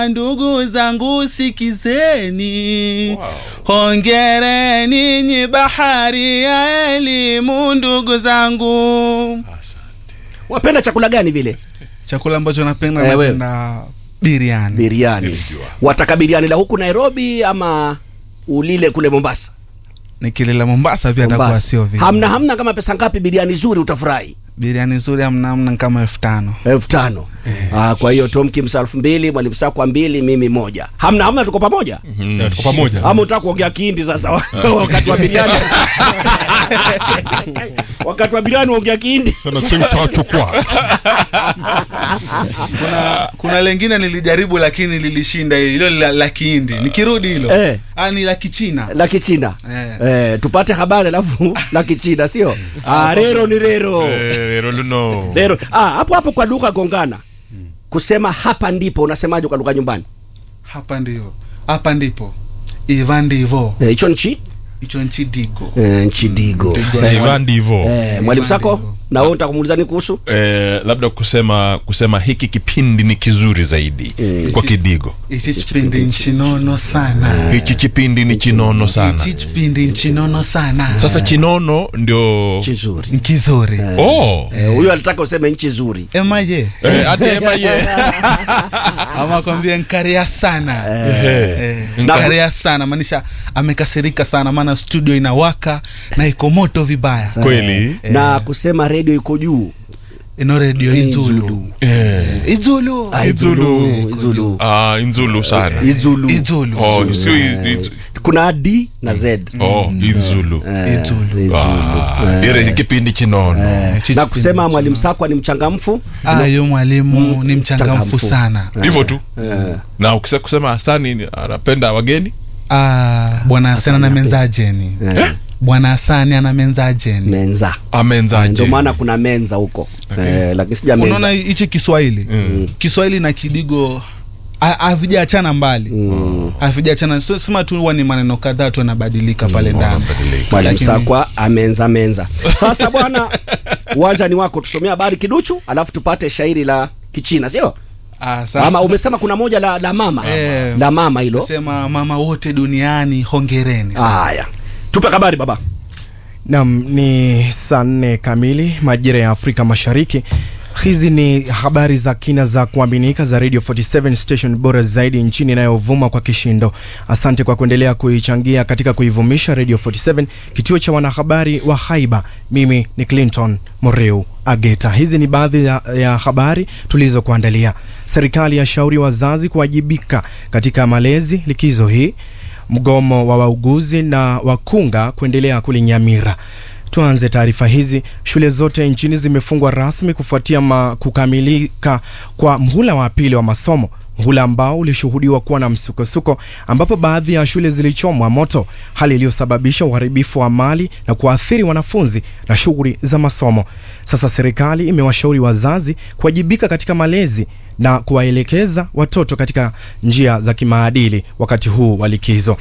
Ndugu zangu sikizeni, hongereni nyi bahari ya elimu, ndugu zangu. wapenda chakula gani vile Chakula ambacho napenda Eh, wewe. napenda biriani. biriani wataka biriani la huku nairobi ama ulile kule mombasa Nikilela Mombasa pia atakuwa Mombasa. sio vizuri. hamna hamna kama pesa ngapi biriani zuri utafurahi Biriani nzuri hamna hamna kama elfu tano. elfu tano ah, kwa hiyo tom kimsa elfu mbili mwalimu sakwa mbili mimi moja hamna hamna tuko pamoja Mm, tuko pamoja ama utaka kuongea kihindi sasa wakati wa biriani wakati wa biriani uongea kihindi sana cheng cha chukwa Kuna, kuna lengine nilijaribu lakini lilishinda hilo la, la Kihindi. Nikirudi hilo. Eh. Ah, ni la Kichina. la kichina Eh. eh, tupate habari alafu la kichina sio ah, rero ni rero rero luno rero ah, hapo hapo kwa lugha gongana kusema hapa ndipo unasemaje kwa lugha nyumbani Hapa ndio. Hapa ndipo. Ivan ndivo. Eh, hicho nchi Hicho nchi digo. eh, nchi digo Digo Na na- Ivan ndivo eh, mwalimu sako Ndivyo. na wewe utakumulizani nini kuhusu eh, labda kusema kusema hiki kipindi ni kizuri zaidi kwa kidigo Ichi kipindi nchinono sana. hiki kipindi ni chinono sana Ichi kipindi nchinono sana. sasa chinono ndio nchi nzuri Nkizuri. oh Eh, huyo alitaka useme nchi nzuri Emaye. Eh, ati ema ye Ama kwambia nkaria sana. Eh, Nka- nkaria sana maanisha amekasirika sana maana studio inawaka na iko moto vibaya. kweli na kusema redio iko juu Ino radio Izulu. Eh, Izulu. Ah, Izulu. Izulu. ah, inzulu sana Izulu. Izulu. oh, sio i- i- kuna d na z oh, inzulu Eh, Izulu. Izulu. Ah, ile kipindi chinono Eh, Chichi na kusema kipindi mwalimu sakwa ni mchangamfu Ah, yu mwalimu ni mchangamfu mchangamfu. sana. hivyo tu Eh, na ukisa kusema hasani ni- anapenda wageni Ah, bwana Hasani ana menzajeni. eh, Bwana Hasani ana menzajeni. menza amenzaje ndio maana kuna menza huko eh, lakini sija Unaona menza hichi Kiswahili? Mm. Kiswahili na Kidigo ha- havijaachana mbali. Mm. Havijaachana. So, sema tu huwa ni maneno kadhaa tu yanabadilika pale ndani. Wanabadilika. mwalimu Lakini- sakwa amenza menza sasa bwana uwanja ni wako tusomea habari kiduchu alafu tupate shairi la kichina sio Ah, sawa. ama umesema kuna moja la, la mama Eh, la mama hilo Sema mama wote duniani hongereni. sana. haya tupe habari baba Nam ni saa nne kamili majira ya Afrika Mashariki. Hizi ni habari za kina za kuaminika za Radio 47 station bora zaidi nchini inayovuma kwa kishindo. Asante kwa kuendelea kuichangia katika kuivumisha Radio 47, kituo cha wanahabari wa haiba. Mimi ni Clinton Moreu Ageta. Hizi ni baadhi ya, ya habari tulizokuandalia. Serikali yashauri wazazi kuwajibika katika malezi likizo hii mgomo wa wauguzi na wakunga kuendelea kulinyamira. Tuanze taarifa hizi. Shule zote nchini zimefungwa rasmi kufuatia ma kukamilika kwa mhula wa pili wa masomo, mhula ambao ulishuhudiwa kuwa na msukosuko, ambapo baadhi ya shule zilichomwa moto, hali iliyosababisha uharibifu wa mali na kuathiri wanafunzi na shughuli za masomo. Sasa serikali imewashauri wazazi kuwajibika katika malezi na kuwaelekeza watoto katika njia za kimaadili wakati huu wa likizo.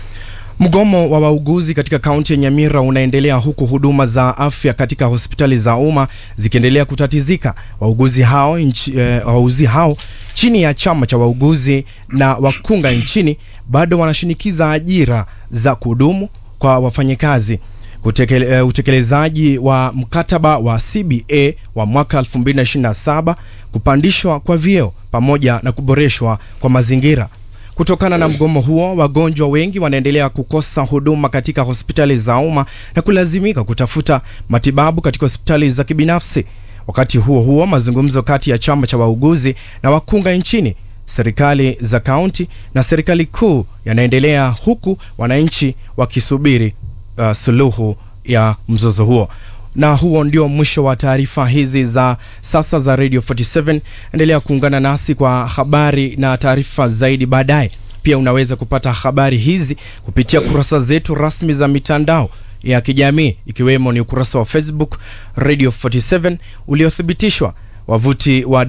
Mgomo wa wauguzi katika kaunti ya Nyamira unaendelea huku huduma za afya katika hospitali za umma zikiendelea kutatizika. Wauguzi hao, nchi, eh, wauguzi hao chini ya chama cha wauguzi na wakunga nchini bado wanashinikiza ajira za kudumu kwa wafanyakazi. Kutekele, eh, utekelezaji wa mkataba wa CBA wa mwaka 2027 kupandishwa kwa vyeo pamoja na kuboreshwa kwa mazingira. Kutokana na mgomo huo, wagonjwa wengi wanaendelea kukosa huduma katika hospitali za umma na kulazimika kutafuta matibabu katika hospitali za kibinafsi. Wakati huo huo, mazungumzo kati ya chama cha wauguzi na wakunga nchini, serikali za kaunti na serikali kuu yanaendelea huku wananchi wakisubiri uh, suluhu ya mzozo huo. Na huo ndio mwisho wa taarifa hizi za sasa za Radio 47. Endelea kuungana nasi kwa habari na taarifa zaidi baadaye. Pia unaweza kupata habari hizi kupitia kurasa zetu rasmi za mitandao ya kijamii ikiwemo ni ukurasa wa Facebook Radio 47 uliothibitishwa, wavuti wa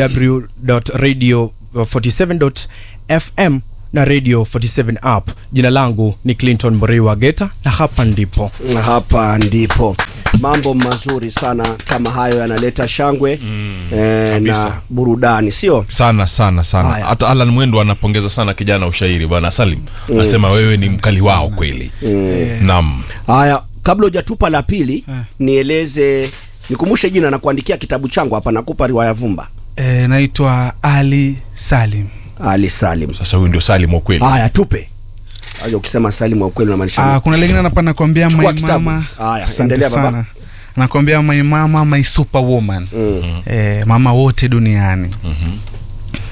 www.radio47.fm na Radio 47 app. Jina langu ni Clinton Moriwa Geta na hapa ndipo hapa ndipo mambo mazuri sana kama hayo yanaleta shangwe eh, kabisa. na burudani sio sana sana sana Haya. hata alan mwendo anapongeza sana kijana ushairi bwana salim anasema wewe ni mkali wao kweli naam haya kabla hujatupa la pili nieleze nikumbushe jina na kuandikia kitabu changu hapa nakupa riwaya vumba e, naitwa ali salim ali salim sasa huyu ndio salim wa kweli haya tupe aja ukisema salim wa ukweli unamaanisha Ah, nini? kuna lingine hapa nakwambia Chukua my kitabu. mama Haya, asante endelea baba. sana nakwambia my mama my superwoman Mm. eh, mama wote duniani